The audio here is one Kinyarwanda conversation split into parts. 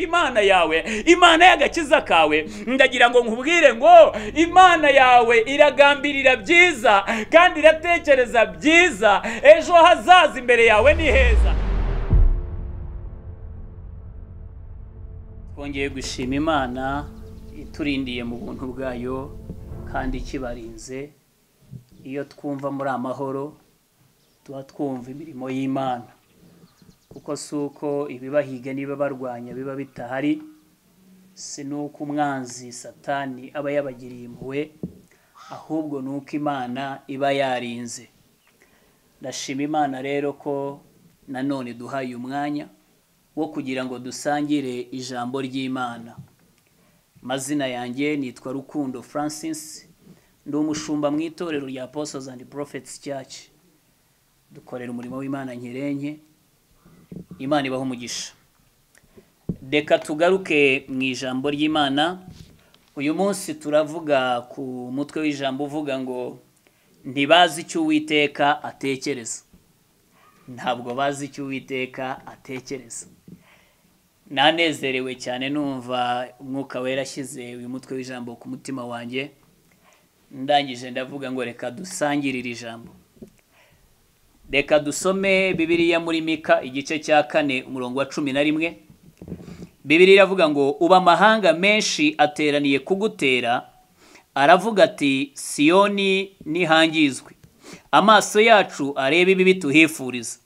imana yawe imana y'agakiza kawe ndagira ngo nkubwire ngo imana yawe iragambirira byiza kandi iratekereza byiza ejo hazaza imbere yawe ni heza twongeye gushima imana iturindiye mu buntu bwayo kandi ikibarinze iyo twumva muri amahoro tuba twumva imirimo y'imana kuko si uko ibibahiga niba barwanya biba bitahari si n'uko umwanzi satani aba yabagiriye impuhwe ahubwo ni uko imana iba yarinze ndashima imana rero ko nanone duhaye umwanya wo kugira ngo dusangire ijambo ry'imana amazina yanjye nitwa rukundo francis ndi umushumba mu itorero rya apostles and prophets church dukorera umurimo w'imana nkirenke imana ibaho umugisha reka tugaruke mu ijambo ry'imana uyu munsi turavuga ku mutwe w'ijambo uvuga ngo ntibazi icyo uwiteka atekereza ntabwo bazi icyo uwiteka atekereza nanezerewe cyane numva umwuka wera ashyize uyu mutwe w'ijambo ku mutima wanjye ndangije ndavuga ngo reka dusangire iri jambo reka dusome bibiliya muri mika igice cya kane umurongo wa cumi na rimwe bibiliya iravuga ngo uba amahanga menshi ateraniye kugutera aravuga ati siyoni ntihangizwe amaso yacu areba ibibi tuhifuriza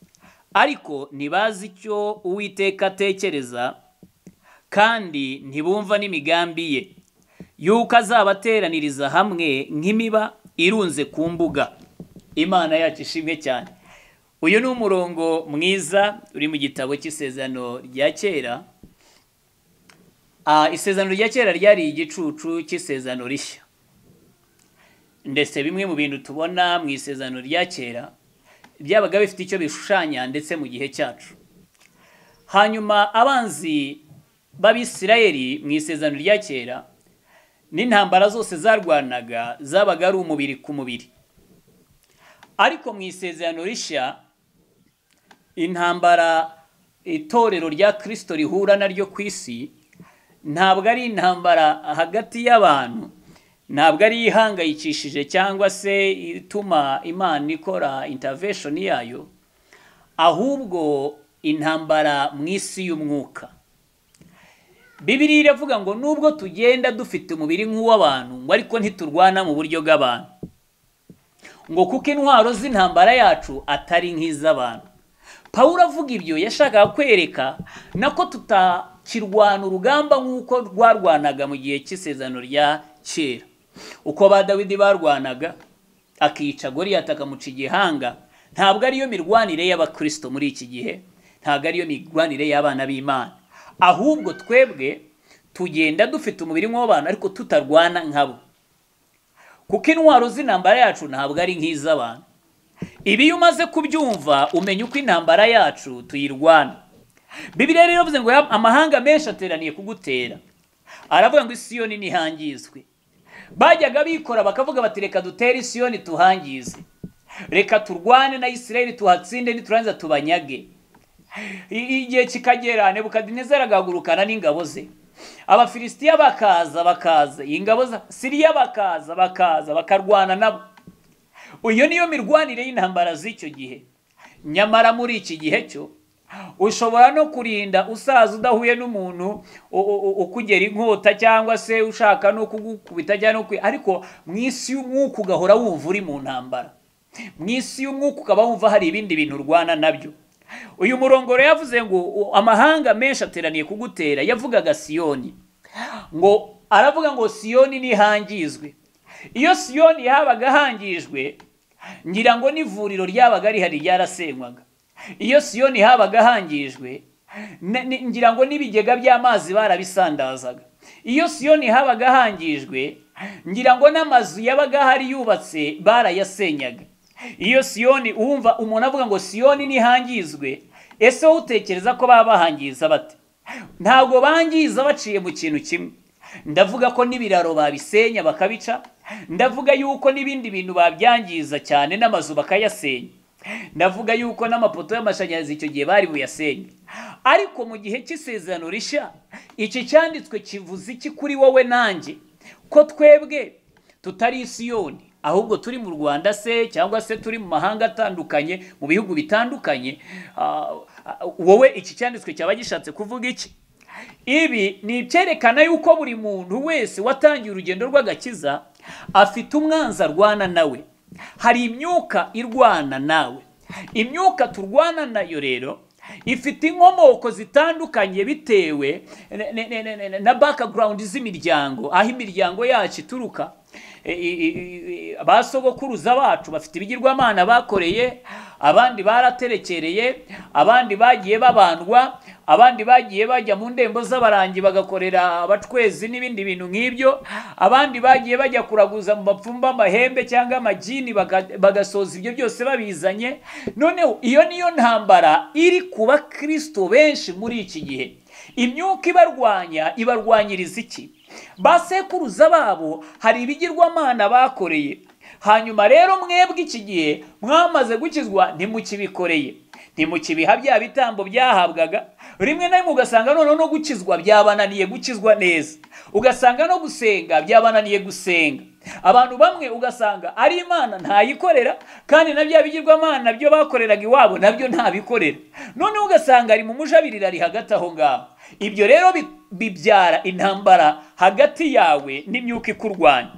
ariko ntibazi icyo uwiteka atekereza kandi ntibumva n'imigambi ye y'uko azabateraniriza hamwe nk'imiba irunze ku mbuga imana yacu ishimwe cyane uyu ni umurongo mwiza uri mu gitabo cy'isezerano rya kera isezerano rya kera ryari igicucu cy'isezerano rishya ndetse bimwe mu bintu tubona mu isezerano rya kera byabaga bifite icyo bishushanya ndetse mu gihe cyacu hanyuma abanzi b'abisirayeli mu isezerano rya kera n'intambara zose zarwanaga zabaga ari umubiri ku mubiri ariko mu isezerano rishya intambara itorero rya kirisito rihura naryo ku isi ntabwo ari intambara hagati y'abantu ntabwo ari ihangayikishije cyangwa se ituma imana ikora intavesheni yayo ahubwo intambara mu isi y'umwuka bibiri iravuga ngo nubwo tugenda dufite umubiri nk'uw'abantu ngo ariko ntiturwana mu buryo bw'abantu ngo kuko intwaro z'intambara yacu atari nk'iz'abantu pawuro avuga ibyo yashakaga kwereka nako tutakirwana urugamba nk'uko rwarwanaga mu gihe cy'isezerano rya kera uko ba dawidi barwanaga akica goriyati akamuca igihanga ntabwo ariyo mirwanire y'abakirisito muri iki gihe ntabwo ariyo mirwanire y'abana b'imana ahubwo twebwe tugenda dufite umubiri nk'uw'abantu ariko tutarwana nkabo kuko intwaro z'intambara yacu ntabwo ari nk'iz'abantu ibi iyo umaze kubyumva umenya uko intambara yacu tuyirwana bibiriya rero bivuze ngo amahanga menshi ateraniye kugutera aravuga ngo isiyoni ntihangizwe bajyaga bikora bakavuga bati reka dutere isiyoni tuhangize reka turwane na isirayeli tuhatsinde niturangiza tubanyage igihe kikagera nebukadinezeri agahagurukana n'ingabo ze abafilisitiya bakaza bakaza ingabo za siriya bakaza bakaza bakarwana nabo iyo niyo mirwanire y'intambara z'icyo gihe nyamara muri iki gihe cyo ushobora no kurinda usaza udahuye n'umuntu ukugera inkota cyangwa se ushaka no kugukubita cyangwa no ariko mu isi y'umwuka ugahora wumva uri mu ntambara mu isi y'umwuka ukaba wumva hari ibindi bintu urwana nabyo uyu murongo rero yavuze ngo amahanga menshi ateraniye kugutera yavugaga siyoni ngo aravuga ngo siyoni ntihangizwe iyo siyoni yabaga ahangijwe ngira ngo n'ivuriro ryabaga rihari ryarasenywaga iyo siyoni habaga hangijwe ngira ngo n'ibigega by'amazi barabisandazaga iyo siyoni habaga hangijwe ngira ngo n'amazu yabaga ahari yubatse barayasenyaga iyo siyoni wumva umuntu avuga ngo siyoni ntihangizwe ese wowe utekereza ko baba bahangiza bate ntabwo bangiza baciye mu kintu kimwe ndavuga ko n'ibiraro babisenya bakabica ndavuga yuko n'ibindi bintu babyangiza cyane n'amazu bakayasenya ndavuga yuko n'amapoto y'amashanyarazi icyo gihe bari buyasenye ariko mu gihe cy'isezerano rishya iki cyanditswe kivuze iki kuri wowe nanjye ko twebwe tutari isiyoni ahubwo turi mu rwanda se cyangwa se turi mu mahanga atandukanye mu bihugu bitandukanye ah, ah, wowe iki cyanditswe cyaba gishatse kuvuga iki ibi ni ibyerekana yuko buri muntu wese watangiye urugendo rw'agakiza afite umwanzi arwana nawe hari imyuka irwana nawe imyuka turwana nayo rero ifite inkomoko zitandukanye bitewe ne- ne- ne- ne- ne- na bakagurawundi z'imiryango aho imiryango yacu ituruka E- e- e- e- ba sogokuruza bacu bafite ibigirwamana bakoreye abandi baraterekereye abandi bagiye babandwa abandi bagiye bajya mu ndembo z'abarangi bagakorera abacwezi n'ibindi bintu nk'ibyo abandi bagiye bajya kuraguza mu mapfumba amahembe cyangwa amajini baga- bagasoza ibyo byose babizanye noneho iyo niyo ntambara iri kuba kirisito benshi muri iki gihe imyuka ibarwanya ibarwanyiriza iki ba sekuruza babo hari ibigirwamana bakoreye hanyuma rero mwebwe iki gihe mwamaze gukizwa ntimukibikoreye ntimukibiha bya bitambo byahabwaga rimwe na rimwe ugasanga noneho no gukizwa byabananiye gukizwa neza ugasanga no gusenga byabananiye gusenga abantu bamwe ugasanga ari imana ntayikorera kandi na bya bigirwamana byo bakoreraga iwabo nabyo ntabikorera noneho ugasanga ari mu mujabiriro ari hagati aho ngaho ibyo rero bi- bibyara intambara hagati yawe n'imyuka ikurwanya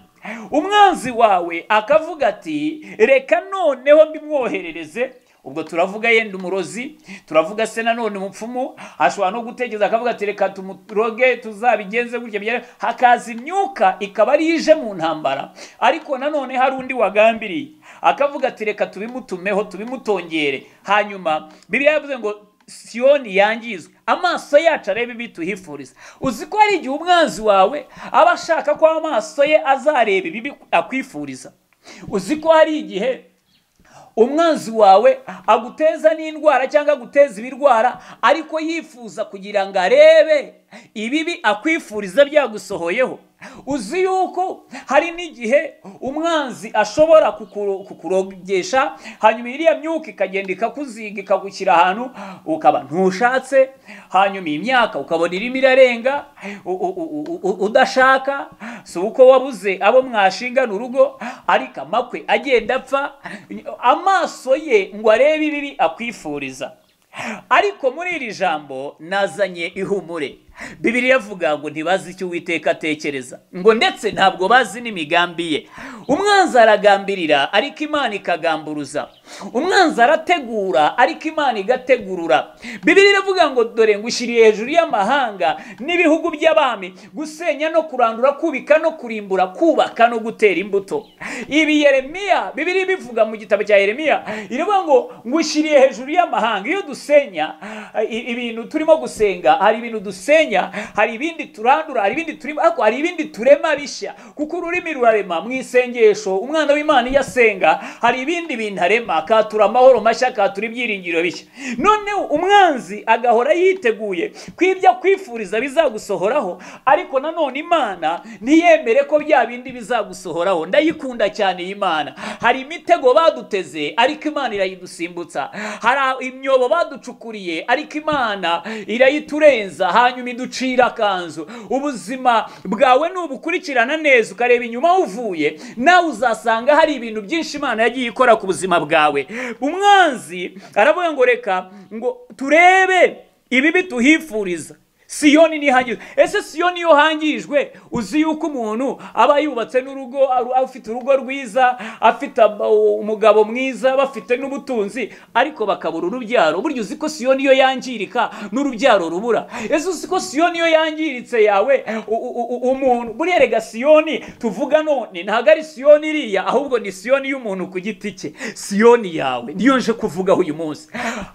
umwanzi wawe akavuga ati reka noneho mbimwoherereze ubwo turavuga yenda umurozi turavuga se nanone umupfumu ashobora no gutekereza akavuga ati reka tumuroge tuzabigenze gutya bigere." hakaza imyuka ikaba ari yo ije mu ntambara ariko nanone hari undi wagambiriye akavuga ati reka tubimutumeho tubimutongere hanyuma bibiliya yavuze ngo siyoni yangizwe amaso yacu arebe ibi tuhifuriza uzi ko hari igihe umwanzi wawe aba ashaka ko amaso ye azareba ibibi akwifuriza uzi ko hari igihe umwanzi wawe aguteza n'indwara cyangwa aguteza ibirwara ariko yifuza kugira ngo arebe ibibi akwifuriza byagusohoyeho uzi yuko hari n'igihe umwanzi ashobora kukuro- kukurogesha hanyuma iriya myuka ikagenda ikakuziga ikagushyira ahantu ukaba ntushatse hanyuma imyaka ukabona irimo irarenga u- u- u- u- udashaka si uko wabuze abo mwashingana urugo ariko amakwe agenda apfa amaso ye ngo arebe ibibi akwifuriza ariko muri iri jambo nazanye ihumure bibiriya avuga ngo ntibazi icyo uwiteka atekereza ngo ndetse ntabwo bazi n'imigambi ye umwanzi aragambirira ariko imana ikagamburuza umwanzi arategura ariko imana igategurura bibiriya iravuga ngo dore ngushyiriye hejuru y'amahanga n'ibihugu by'abami gusenya no kurandura kubika no kurimbura kubaka no gutera imbuto ibi yeremiya bibiri bivuga mu gitabo cya yeremiya iravuga ngo ngushyiriye hejuru y'amahanga iyo dusenya i- ibintu turimo gusenga hari ibintu dusenya hari ibindi turandura hari ibindi turimo ariko hari ibindi turema bishya kuko ururimi rurarema mu isengesho umwana w'imana iyo asenga hari ibindi bintu arema akatura amahoro mashya akatura ibyiringiro bishya noneho umwanzi agahora yiteguye ko ibyo akwifuriza bizagusohoraho ariko nanone imana ntiyemere ko bya bindi bizagusohoraho ndayikunda cyane iyi mana hari imitego baduteze ariko imana irayidusimbutsa hari imyobo baducukuriye ariko imana irayiturenza hanyuma iducira akanzu ubuzima bwawe nubukurikirana neza ukareba inyuma aho uvuye nawe uzasanga hari ibintu byinshi imana yagiye ikora ku buzima bwawe umwanzi aravuga ngo reka ngo turebe ibibi tuhifuriza siyoni ntihangizwe ese siyoni iyo hangijwe uzi yuko umuntu aba yubatse n'urugo aru- afite urugo rwiza afite ama- umugabo mwiza bafite n'ubutunzi ariko bakabura urubyaro burya uzi ko siyoni iyo yangirika n'urubyaro rubura ese uzi ko siyoni iyo yangiritse yawe u- u- u- umuntu buriya rega siyoni tuvuga none ntabwo ari siyoni iriya ahubwo ni siyoni y'umuntu ku giti cye siyoni yawe niyo nje kuvugaho uyu munsi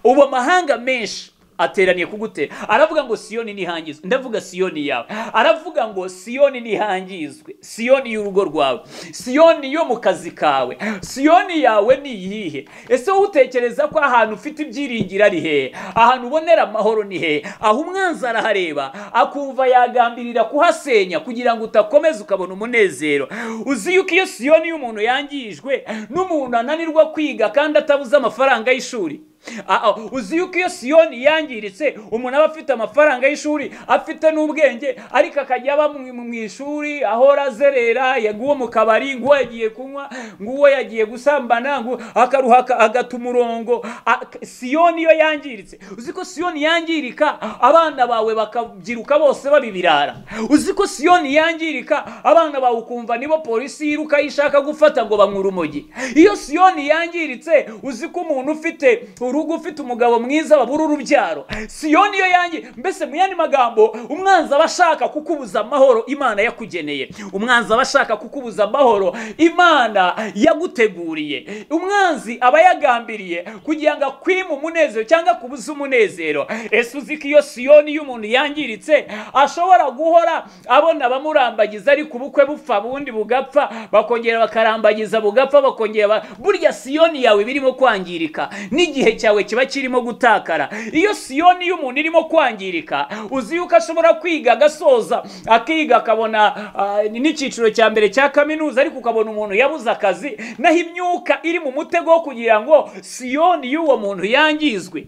ubu amahanga menshi ateraniye kugutera aravuga ngo siyoni ntihangizwe ndavuga siyoni yawe aravuga ngo siyoni ntihangizwe siyoni y'urugo rwawe siyoni yo mu kazi kawe siyoni yawe ni iyihe ese wowe utekereza ko ahantu ufite ibyiringiro ari hehe ahantu ubonera amahoro ni hehe aho umwanzi arahareba akumva yagambirira kuhasenya kugira ngo utakomeza ukabona umunezero uzi yuko iyo siyoni y'umuntu yangijwe n'umuntu ananirwa kwiga kandi atabuze amafaranga y'ishuri Ah, ah, uzi yuko iyo siyoni yangiritse umuntu aba afite amafaranga y'ishuri afite n'ubwenge ariko akajya aba mu mu ishuri ahora azerera yaguwe mu kabari ngo yagiye kunywa ngo uwo yagiye gusambana ngo akaruha agata umurongo Ah, k- siyoni iyo yangiritse uzi ko siyoni yangirika abana bawe bakabyiruka bose babibirara uzi ko siyoni yangirika abana bawe ukumva nibo polisi yiruka ishaka gufata ngo bamwure umogi iyo siyoni yangiritse uzi ko umuntu ufite urugo ufite umugabo mwiza babura urubyaro siyoni iyo yangi mbese mu yandi magambo umwanzi aba ashaka kukubuza amahoro imana yakugeneye umwanzi aba ashaka kukubuza amahoro imana yaguteguriye umwanzi aba yagambiriye kugira ngo akwime umunezero cyangwa akubuze umunezero ese uzi ko iyo siyoni y'umuntu yangiritse ashobora guhora abona abamurambagiza ariko ubukwe bupfa bundi bugapfa bakongera bakarambagiza bugapfa bakongera ba- burya siyoni yawe iba irimo kwangirika n'igihe cyawe kiba kirimo gutakara iyo siyoni y'umuntu irimo kwangirika uzi yuko ashobora kwiga agasoza akiga akabona ah, n'icyiciro cya mbere cya kaminuza ariko ukabona umuntu yabuze akazi naho imyuka iri mu mutego wo kugira ngo siyoni y'uwo muntu yangizwe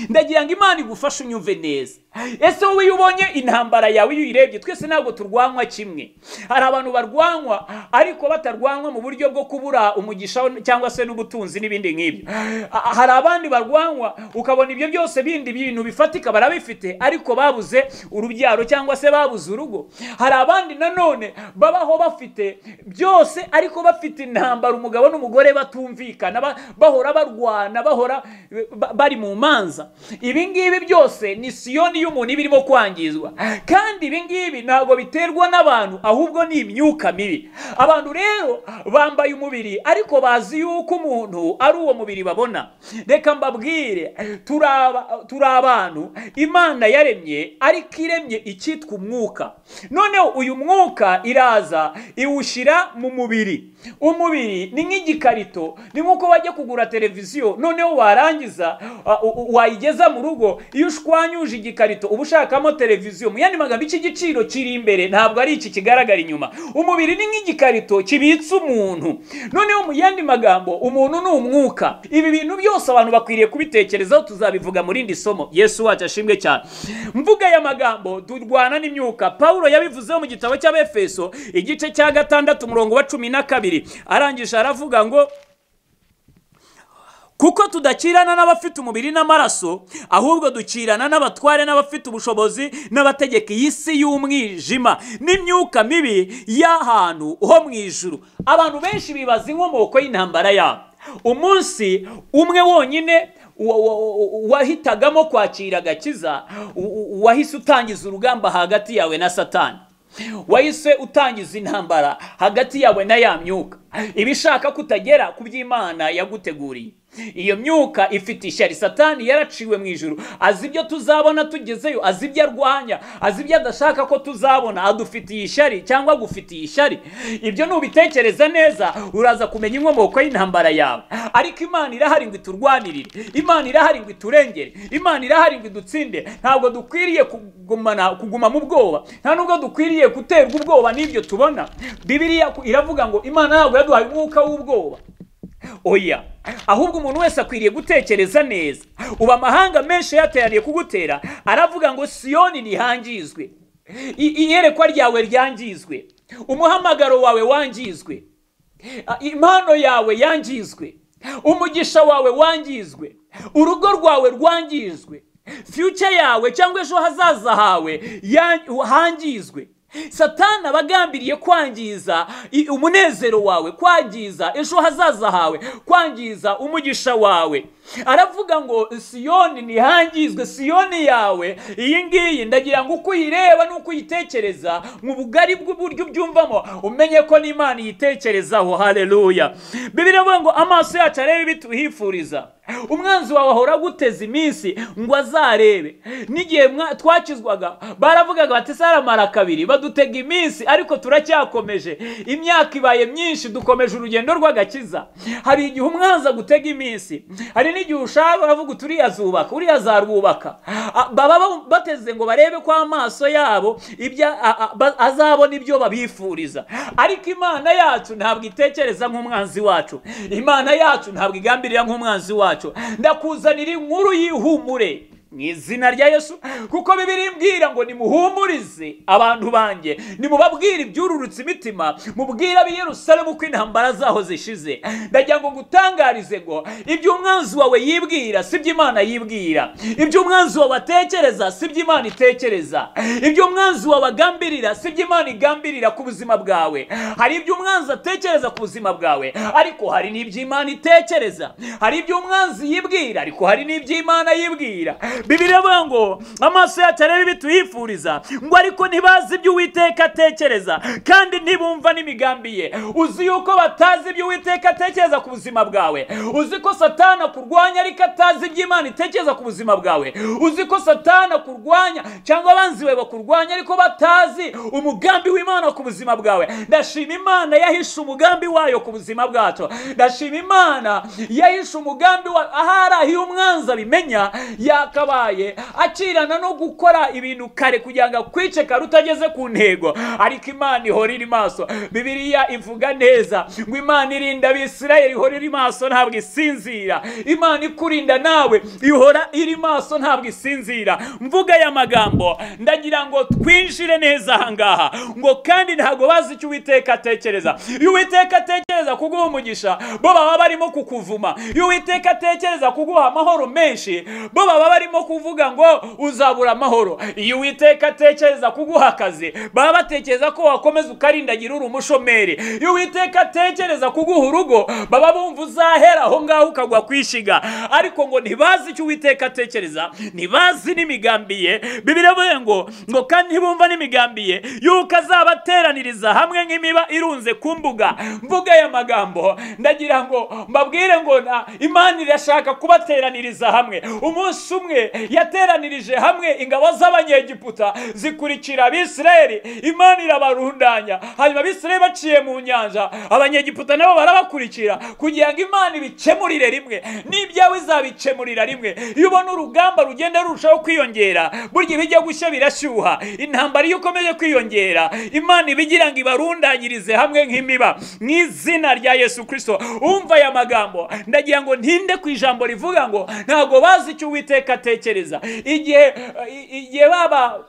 ndagira ngo imana igufashe unyumve neza ese wowe iyo ubonye intambara yawe iyo uyirebye twese ntabwo turwanwa kimwe hari abantu barwanwa ariko batarwanwa mu buryo bwo kubura umugisha cyangwa se n'ubutunzi n'ibindi nk'ibyo Ah, hari abandi barwanwa ukabona ibyo byose bindi bintu bifatika barabifite ariko babuze urubyaro cyangwa se babuze urugo hari abandi nanone babaho bafite byose ariko bafite intambara umugabo n'umugore batumvikana ba- bahora barwana bahora ba- bari mu manza ibi ngibi byose ni siyoni y'umuntu iba irimo kwangizwa kandi ibi ngibi ntabwo biterwa n'abantu ahubwo ni imyuka mibi abantu rero bambaye umubiri ariko bazi yuko umuntu ari uwo mubiri babona reka mbabwire turi aba- turi abantu imana yaremye ariko iremye icyitwa umwuka noneho uyu mwuka iraza iwushyira mu mubiri umubiri ni nk'igikarito ni nk'uko wajya kugura televiziyo noneho warangiza uh, u- u- wayigeza mu rugo iyo ushwanyuje igikarito uba ushakamo televiziyo mu yandi magambo iki giciro kiri imbere ntabwo ari iki kigaragara inyuma umubiri ni nk'igikarito kibitse umuntu noneho mu yandi magambo umuntu ni umwuka ibi bintu byose abantu bakwiriye kubitekerezaho tuzabivuga mu rindi somo yesu wacu ashimwe cyane mvuga aya magambo turwana n'imyuka pawulo yabivuzeho mu gitabo cy'abefeso igice cya gatandatu umurongo wa cumi na kabiri arangije aravuga ngo kuko tudakirana n'abafite umubiri n'amaraso ahubwo dukirana n'abatware n'abafite ubushobozi n'abategeka iyi si y'umwijima n'imyuka mibi y'ahantu ho mu ijuru abantu benshi bibaza inkomoko y'intambara yabo umunsi umwe wonyine wa- wa- wa- wahitagamo kwakira agakiza u- u- wahise utangiza urugamba hagati yawe na satani wahise utangiza intambara hagati yawe na ya myuka ibishaka kutagera ku by'imana yaguteguriye iyo myuka ifite ishyari satani yaraciwe mu ijuru azi ibyo tuzabona tugezeyo azi ibyo arwanya azi ibyo adashaka ko tuzabona adufitiye ishyari cyangwa agufitiye ishyari ibyo nubitekereza neza uraza kumenya inkomoko y'intambara yawe ariko imana irahari ngo iturwanirire imana irahari ngo iturengere imana irahari ngo idutsinde ntabwo dukwiriye kugumana kuguma mu bwoba nta nubwo dukwiriye guterwa ubwoba n'ibyo tubona bibiliya ku- iravuga ngo imana ntabwo yaduhaye umwuka w'ubwoba oya ahubwo umuntu wese akwiriye gutekereza neza ubu amahanga menshi yateraniye kugutera aravuga ngo siyoni ntihangizwe I- iyerekwa ryawe ryangizwe umuhamagaro wawe wangizwe Ah, impano yawe yangizwe umugisha wawe wangizwe urugo rwawe rwangizwe fyuca yawe cyangwa ejo hazaza hawe yan- hangizwe satani aba agambiriye kwangiza i- umunezero wawe kwangiza ejo hazaza hawe kwangiza umugisha wawe aravuga ngo siyoni ntihangizwe siyoni yawe iyi ngiyi ndagira ngo uko uyireba n'uko uyitekereza mu bugari bw'uburyo ubyumvamo umenye ko n'imana iyitekerezaho haleluya bibiri avuga ngo amaso yacu arebe ibituhifuriza umwanzi wawe ahora aguteza iminsi ngo azarebe n'igihe mwa- twakizwaga baravugaga bati saramara kabiri badutega iminsi ariko turacyakomeje imyaka ibaye myinshi dukomeje urugendo rw'agakiza hari igihe umwanzi agutega iminsi hari n'igihe ushaka uravuga uti uriya azubaka uriya azarwubaka A- baba ba- bateze ngo barebe ko amaso yabo ibyo a- a- ba- azabona ibyo babifuriza ariko imana yacu ntabwo itekereza nk'umwanzi wacu imana yacu ntabwo igambirira nk'umwanzi wacu wacu ndakuzanira inkuru y'ihumure mu izina rya yesu kuko bibiri mbwira ngo nimuhumurize abantu banjye nimubabwire ibyururutse imitima mubwire ab'i yerusalemu ko intambara zaho zishize ndagira ngo ngutangarize ngo ibyo umwanzi wawe yibwira si byo imana yibwira ibyo umwanzi wawe atekereza si byo imana itekereza ibyo umwanzi wawe agambirira si byo imana igambirira ku buzima bwawe hari ibyo umwanzi atekereza ku buzima bwawe ariko hari n'ibyo imana itekereza hari ibyo umwanzi yibwira ariko hari n'ibyo imana yibwira bibiri bivuga ngo amaso yacu arebe ibituyifuriza ngo ariko ntibazi ibyo uwiteka atekereza kandi ntibumva n'imigambi ye uzi yuko batazi ibyo uwiteka atekereza ku buzima bwawe uzi ko satana akurwanya ariko atazi ibyo imana itekereza ku buzima bwawe uzi ko satana akurwanya cyangwa abanzi bawe bakurwanya ariko batazi umugambi w'imana ku buzima bwawe ndashima imana yahishe umugambi wayo ku buzima bwacu ndashima imana yahishe umugambi wa ahari aho iyo umwanzi abimenya yakabaye akirana no gukora ibintu kare kugira ngo akwice kare utageze ku ntego ariko imana ihora iri maso bibiliya ivuga neza ngo imana irinda abisirayeli ihora iri maso ntabwo isinzira imana ikurinda nawe ihora iri maso ntabwo isinzira mvuga aya magambo ndagira ngo twinjire neza ahangaha ngo kandi ntabwo bazi icyo uwiteka atekereza iyo uwiteka atekereza kuguha umugisha bo baba barimo kukuvuma iyo uwiteka atekereza kuguha amahoro menshi bo baba barimo kuvuga ngo uzabura amahoro iyo uwiteka atekereza kuguha akazi baba batekereza ko wakomeza ukarindagira uri umushomeri iyo uwiteka atekereza kuguha urugo baba bumva uzahera aho ngaho ukagwa kwishiga ariko ngo ntibazi icyo uwiteka atekereza ntibazi n'imigambi ye bibiravuye ngo ngo kandi ntibumva n'imigambi ye yuko azabateraniriza hamwe nk'imiba irunze ku mbuga mvuga aya magambo ndagira ngo mbabwire ngo na imana irashaka kubateraniriza hamwe umunsi umwe yateranirije hamwe ingabo z'abanyegiputa zikurikira abisirayeli imana irabarundanya hanyuma abisirayeli baciye mu nyanja abanyegiputa nabo barabakurikira kugira ngo imana ibikemurire rimwe n'ibyawe izabikemurira rimwe iyo ubona urugamba rugenda rurushaho kwiyongera burya ibijya gushya birashyuha intambara iyo ikomeje kwiyongera imana ibigira ngo ibarundanyirize hamwe nk'imiba mu izina rya yesu kirisito umva aya magambo ndagira ngo ntinde ku ijambo rivuga ngo ntabwo bazi icyo uwiteka atekereza igihe igihe baba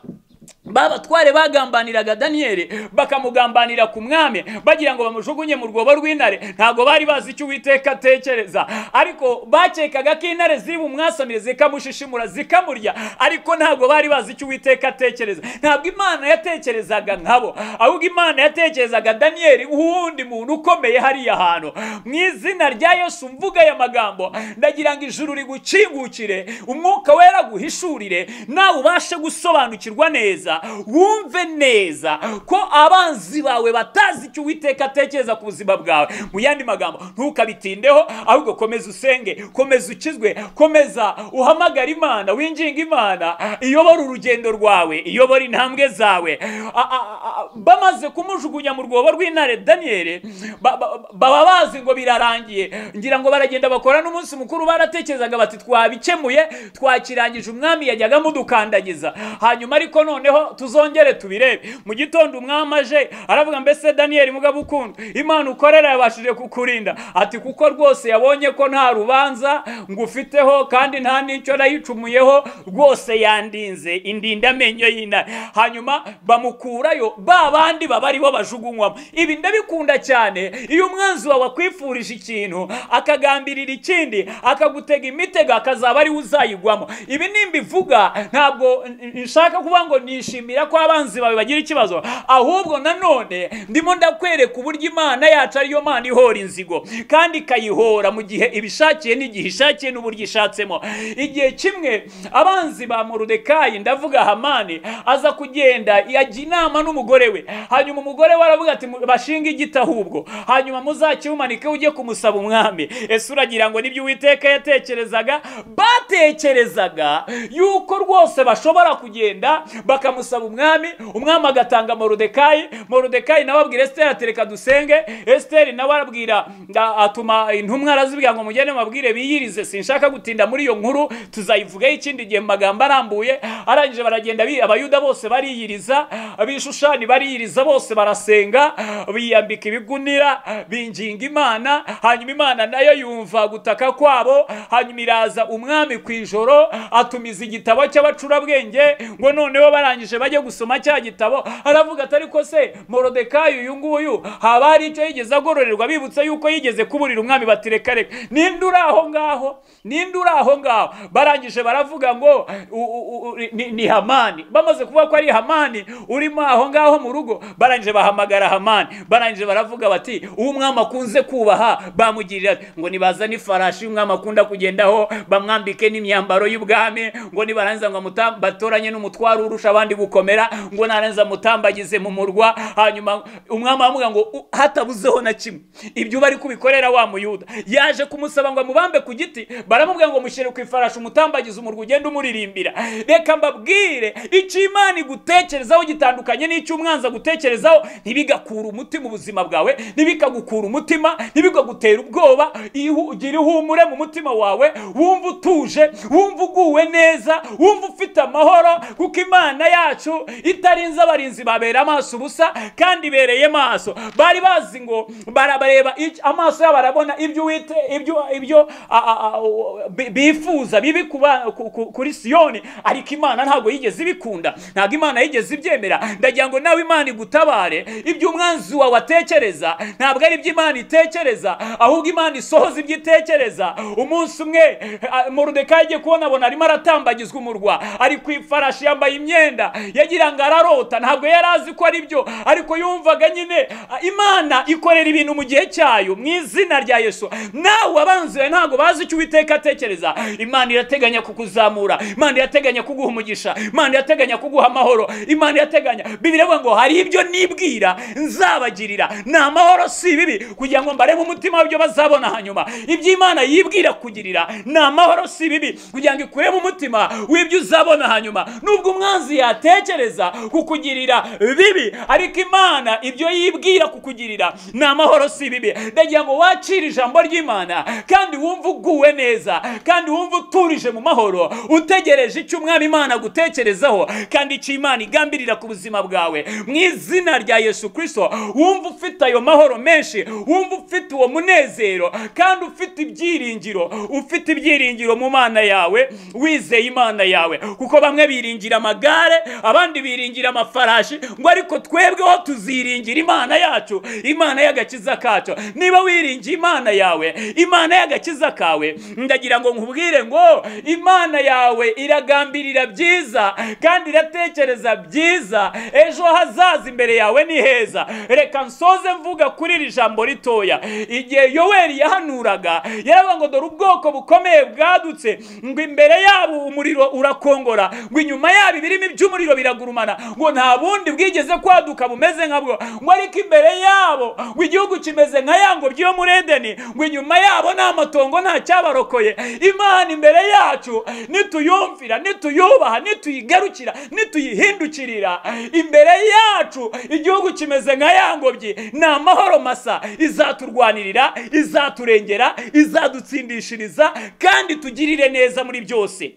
babatware bagambaniraga daniyeli bakamugambanira ku mwami bagira ngo bamujugunye mu rwobo rw'intare ntabwo bari bazi icyo uwiteka atekereza ariko bakekaga ko intare ziri bumwasamire zikamushishimura zikamurya ariko ntabwo bari bazi icyo uwiteka atekereza ntabwo imana yatekerezaga nkabo ahubwo imana yatekerezaga daniyeli nk'uwundi muntu ukomeye hariya hantu mu izina rya yesu mvuga aya magambo ndagira ngo ijuru rigukingukire umwuka wera guhishurire nawe ubashe gusobanukirwa neza wumve neza ko abanzi bawe batazi icyo uwiteka atekereza ku buzima bwawe mu yandi magambo ntukabitindeho ahubwo komeza usenge komeza ukizwe komeza uhamagara imana winginga imana iyobora urugendo rwawe iyobora intambwe zawe A- a- a- bamaze kumujugunya mu rwobo rw'intare daniyeli ba- ba- baba bazi ngo birarangiye ngira ngo baragenda bakora n'umunsi mukuru baratekerezaga bati twabikemuye twakirangije umwami yajyaga amudukandagiza hanyuma ariko noneho tuzongere tubirebe mu gitondo umwami aje aravuga mbese daniyeli mugabo ukunda imana ukorera yabashije kukurinda ati kuko rwose yabonye ko nta rubanza ngufiteho kandi nta n'icyo nayicumuyeho rwose yandinze indinda amenyo y'intare hanyuma bamukurayo ba bandi baba aribo bajugunywamo ibi ndabikunda cyane iyo umwanzi wawe akwifurije ikintu akagambirira ikindi akagutega imitego akazaba ariwe uzayigwamo ibi nimbivuga ntabwo nshaka kuvuga ngo ni nishimira ko abanzi bawe bagira ikibazo ahubwo nanone ndimo ndakwereka uburyo imana yacu ariyo mana ihora inzigo kandi ikayihora mu gihe ibishakiye n'igihe ishakiye n'uburyo ishatsemo igihe kimwe abanzi ba morodekayi ndavuga hamani aza kugenda yajya inama n'umugore we hanyuma umugore we aravuga ati bashinge igiti ahubwo hanyuma muzakiwumanike ujye kumusaba umwami ese uragira ngo nibyo uwiteka yatekerezaga batekerezaga yuko rwose bashobora kugenda bakamu bamusaba umwami umwami agatanga morodekayi morodekayi nawe abwira esiteri ati reka dusenge esiteri nawe arabwira a- atuma intumwa arazibwira ngo mugende mubabwire biyirize sinshaka gutinda muri iyo nkuru tuzayivugaho ikindi gihe mu magambo arambuye arangije baragenda bi- abayuda bose bariyiriza abishushani bariyiriza bose barasenga biyambika ibigunira binginga imana hanyuma imana nayo yumva gutaka kwabo hanyuma iraza umwami ku ijoro atumiza igitabo cy'abacurabwenge ngo noneho barangije bajye gusoma cya gitabo aravuga ati ariko se morodekayi uyu nguyu haba hari icyo yigeze agororerwa bibutse yuko yigeze kuburira umwami bati reka reka ninde uri aho ngaho ninde uri aho ngaho barangije baravuga ngo u- u- u- ni- ni hamani bamaze kuvuga ko ari hamani urimo aho ngaho mu rugo barangije bahamagara hamani barangije baravuga bati uwo umwami akunze kubaha bamugirira ati, ngo nibazane ifarashi y'umwami akunda kugendaho bamwambike n'imyambaro y'ubwami ngo nibarangiza ngo amutam- batoranye n'umutwaro urusha abandi gukomera ngo narangiza amutambagize mu murwa hanyuma umwami aravuga ngo "U- hatabuzeho na kimwe ibyo bari kubikorera wa muyuda yaje kumusaba ngo amubambe ku giti baramubwira ngo mushyire ku ifarashi umutambagize umurwa ugende umuririmbira reka mbabwire icyo imana igutekerezaho gitandukanye n'icyo umwanza gutekerezaho ntibigakura umutima ubuzima bwawe ntibikagukura umutima ntibikagutera ubwoba ihu- gira ihumure mu mutima wawe wumva utuje wumva uguwe neza wumva ufite amahoro kuko imana yacu itarinze abarinzi babera amaso ubusa kandi ibereye maso bari bazi ngo barabareba ic- amaso yabo arabona ibyo uwite ibyo ibyo a- a- a- o- bi- bifuza bibi ku ba- ku- ku- kuri siyoni ariko imana ntabwo yigeze ibikunda ntabwo imana yigeze ibyemera ndagira ngo nawe imana igutabare ibyo umwanzi wawe atekereza ntabwo ari ibyo imana itekereza ahubwo imana isohoza ibyo itekereza umunsi umwe eh, morodekayi agiye kubona abona arimo aratambagizwa umurwa ari ku ifarashi yambaye imyenda yagira ngo ararota ntabwo yari azi ko ari byo ariko yumvaga nyine ah, imana ikorera ibintu mu gihe cyayo mu izina rya yesu nawe abanzi bawe ntabwo bazi icyo uwiteka atekereza imana irateganya kukuzamura imana irateganya kuguha umugisha imana irateganya kuguha amahoro imana irateganya bibiri ivuga ngo hari ibyo nibwira nzabagirira ni amahoro si ibibi kugira ngo mbarebe umutima w'ibyo bazabona hanyuma ibyo imana yibwira kugirira ni amahoro si ibibi kugira ngo ikuremo umutima w'ibyo uzabona hanyuma nubwo umwanzi yatekereza kukugirira bibi ariko imana ibyo yibwira kukugirira ni amahoro si bibi ndagira ngo wakire ijambo ry'imana kandi wumve uguwe neza kandi wumve uturije mu mahoro utegereje icyo umwami imana agutekerezaho kandi icyo imana igambirira ku buzima bwawe mu izina rya yesu kirisito wumve ufite ayo mahoro menshi wumve ufite uwo munezero kandi ufite ibyiringiro ufite ibyiringiro mu mana yawe wizeye imana yawe kuko bamwe biringira amagare abandi biringira amafarashi ngo ariko twebweho tuziringira imana yacu imana y'agakiza kacu niba wiringiye imana yawe imana y'agakiza kawe ndagira ngo nkubwire ngo imana yawe iragambirira byiza kandi iratekereza byiza ejo hazaza imbere yawe ni heza reka nsoze mvuga kuri iri jambo ritoya igihe yoweri yahanuraga yaravuga ngo dore ubwoko bukomeye bwadutse ngo imbere yabo umuriro urakongora ngo inyuma yabo ibirimi by'umuriro biragurumana ngo nta bundi bwigeze kwaduka bumeze nkabwo ngo ariko imbere yabo ngo igihugu kimeze nka ya ngobyi yo muri edeni ngo inyuma yabo nta matongo nta cyabarokoye imana imbere yacu nituyumvira nituyubaha nituyigarukira nituyihindukirira imbere yacu igihugu kimeze nka ya ngobyi ni amahoro masa izaturwanirira izaturengera izadutsindishiriza kandi tugirire neza muri byose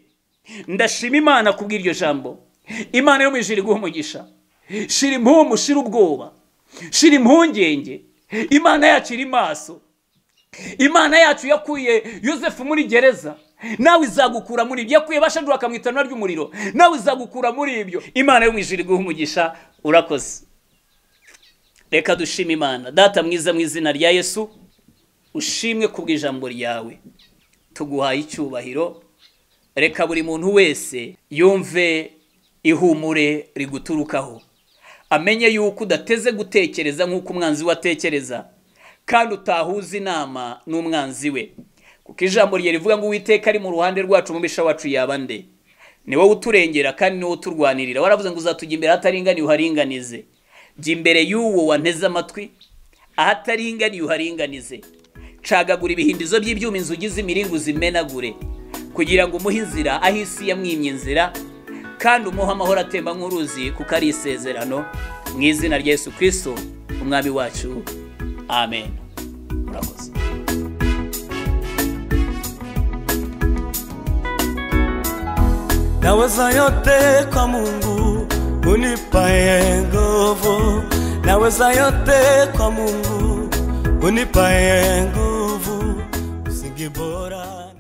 ndashima imana kubw'iryo jambo imana yo mu ijuru iguha umugisha shira impumu shira ubwoba shira impungenge imana yacu iri maso imana yacu yakuye yosefu muri gereza nawe izagukura muri ibyo yakuye bashadura akamwita itanura ry'umuriro nawe izagukura muri ibyo imana yo mu ijuru iguha umugisha urakoze reka dushime imana data mwiza mu izina rya yesu ushimwe kubw'ijambo ryawe tuguhaye icyubahiro reka buri muntu wese yumve ihumure riguturukaho amenye yuko udateze gutekereza nk'uko umwanzi we atekereza kandi utahuza inama n'umwanzi we kuko ijambo rye rivuga ngo uwiteka ari mu ruhande rwacu mubisha wacu yaba nde ni wowe uturengera kandi ni wowe uturwanirira waravuze ngo uzatujya imbere ahataringaniye uharinganize jya imbere y'uwo wanteze amatwi ahataringaniye uharinganize cagagura ibihindizo by'ibyuma inzugi z'imiringo zimenagure kugira ngo umuhe inzira aho isi yamwimye inzira kandi umuha amahoro atemba nk'uruzi kuko ari isezerano mu izina rya Yesu kirisito umwami wacu amen murakoze Naweza yote kwa Mungu unipaye nguvu, naweza yote kwa Mungu unipaye nguvu, msingi bora